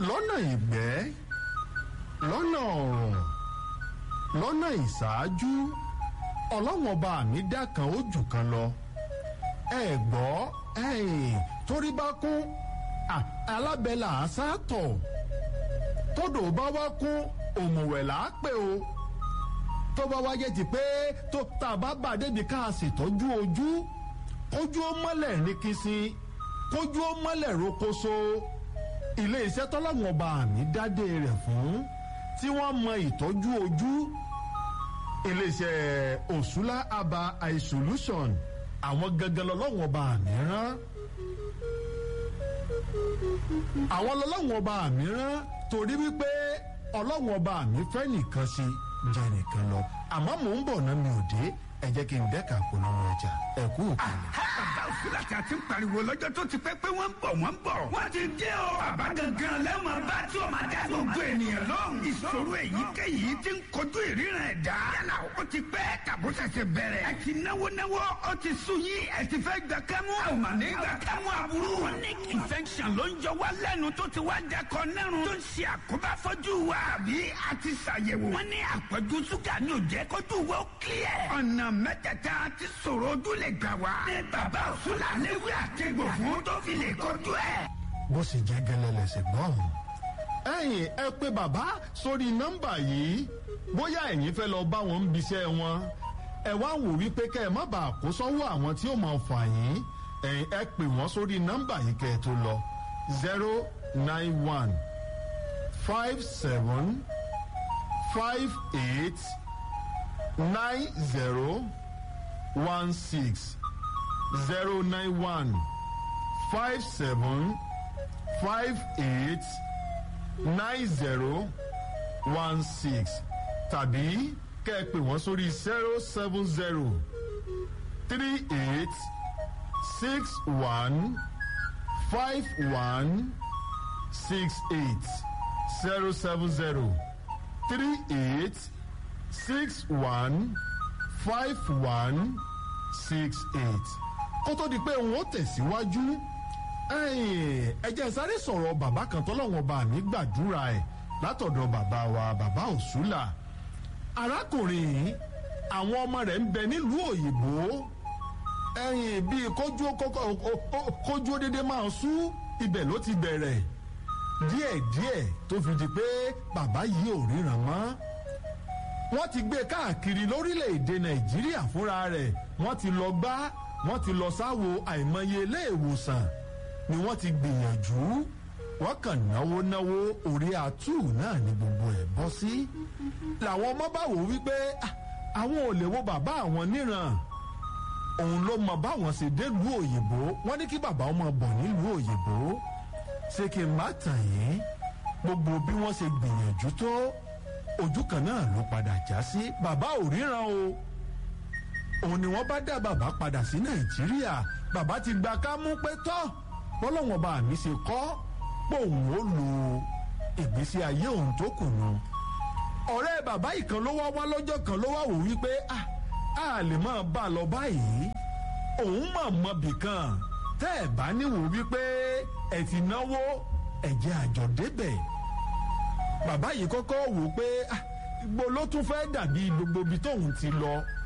lọ́nà ìgbẹ́ lọ́nà ọ̀rùn lọ́nà ìṣáájú ọlọ́wọ́n ọba mi dá kan ó jù kan lọ ẹ gbọ́ ẹ̀yìn torí bá kún alábẹ́là àṣàtọ̀ tódò bá wá kún òmùwẹ̀ là á pè o tó bá wáyé ti pé tó tá a bá bà débi ká a ṣètọ́jú ojú kójú ó mọ́lẹ̀ ní kìsì kójú ó mọ́lẹ̀ rokoṣo ilé iṣẹ́ tọ́láwọn ọba àmì dádé rẹ̀ fún tí wọ́n mọ ìtọ́jú ojú ilé iṣẹ́ òṣùlá aba eye solution àwọn gangan lọ́lọ́wọ́n ọba àmì rán àwọn lọ́lọ́wọ́n ọba àmì rán torí wípé ọlọ́wọ́n ọba àmì fẹ́ nìkan sí jẹ́ nìkan lọ àmọ́ mò ń bọ̀ náà mi ò dé ẹ jẹ́ kí n dẹ́ka polówó ọjà ẹ kú òkèlè. bàbá òfúlà tí a ti ń pariwo lọ́jọ́ tó ti pẹ́ pé wọ́n ń bọ̀ wọ́n ń bọ̀. wọ́n ti dé o. bàbá gangan lẹ́wọ̀n bá tí o máa dá gbogbo ènìyàn lóhùn. ìṣòro èyíkéyìí ti ń kojú ìríran ẹ̀dá. yálà ó ti pẹ́ tàbó ṣẹ̀ṣẹ̀ bẹ̀rẹ̀. ẹ ti náwó náwó ó ti sú yín ẹ ti fẹ́ gbà kẹ́mú. a ò mà ní gbà kẹ́mú aburú. chronic infection ló ń jọ wá lẹ́nu tó ti wá dẹkọ nẹ́rùn. tó ń ṣe àkóbá fọ́jú wa. àbí a ti ṣàyẹ̀wò. wọ́n ní àpọ̀jù ṣúgà ní òjẹ́ kójú wa ó kílẹ̀. ọ̀nà mẹ́tẹ̀ẹ̀ta ti sọ̀rọ̀ ojú lè gbà wá. ní bàbá òṣùlà léwu àtẹ̀gbò fún tó fi lè kojú ẹ̀. bó sì jẹ́ gẹ́lẹ́ lẹ́sẹ̀ gbọ́n. ẹ̀yin ẹ pé bàbá sórí nọ́mbà yìí bóyá ẹ̀yin fẹ́ lọ bá wọn ń biṣẹ́ wọn ẹ wá wò wípé kẹ́ ẹ má bàa kó sọ́wọ́ àwọn tí ó máa fà yín ẹ̀yin ẹ pè wọ́n sórí nọ́mbà yìí kẹ́ ẹ tó lọ zero nine one five seven five eight nine zero one six zero nine one five seven five eight nine zero one six tàbí kẹ́ ẹ pè wọ́n sórí zero seven zero three eight six one five one six eight zero seven zero three eight six one five one six eight kó tó di pé òun ó tẹ̀síwájú ẹ jẹ́ sáré sọ̀rọ̀ bàbá kan tọ́lọ́wọ́n bá mi gbàdúrà ẹ̀ látọ̀dọ̀ bàbá wa bàbá òṣùlà arákùnrin yìí àwọn ọmọ rẹ̀ ń bẹ nílùú òyìnbó ẹ̀yìn bíi kójú kójú dédé máa sú ibẹ̀ ló ti bẹ̀rẹ̀ díẹ̀díẹ̀ tó fi di pé bàbá yìí ò ríran mọ́ wọ́n ti gbé káàkiri lórílẹ̀‐èdè nàìjíríà fúnra rẹ̀ wọ́n ti lọ gbá wọ́n ti lọ sáwo àìmọye ilé ìwòsàn ni wọ́n ti gbìyànjú wọ́n kàn náwó náwó orí àtú náà ni gbogbo ẹ̀ bọ́ sí. làwọn ọmọ bá wò wípé àwọn ò lè wo bàbá àwọn níran òun ló mọ báwọn ṣe délùú òyìnbó wọ́n ní kí bàbá ọmọ bọ̀ nílùú òyìnbó ṣé kí n má tàn yín gbogbo bí wọ́n ṣe gbìyànjú tó ojú kan náà ló padà já sí bàbá ò ríran o òun ni wọ́n bá dá bàbá padà sí nàìjíríà bàbá ti gba ká mú pé tọ́ bọ́lọ́wọ́n bá mi ṣe kọ́ pé òun ó lo ìgbésí ayé òun tó kù nù. ọ̀rẹ́ bàbá ìkan ló wá wá lọ́jọ́ kan ló wá wò wípé a lè máa bá a lọ báyìí òun mọ̀ mọ́ bìkan tẹ́ ẹ̀ bá níwò wípé ẹ̀ ti náwó ẹ̀jẹ̀ àjọ débẹ̀ bàbá yìí kọ́kọ́ wò pé gbogbo ló tún fẹ́ dàbí gbogbo ibi tóun ti lọ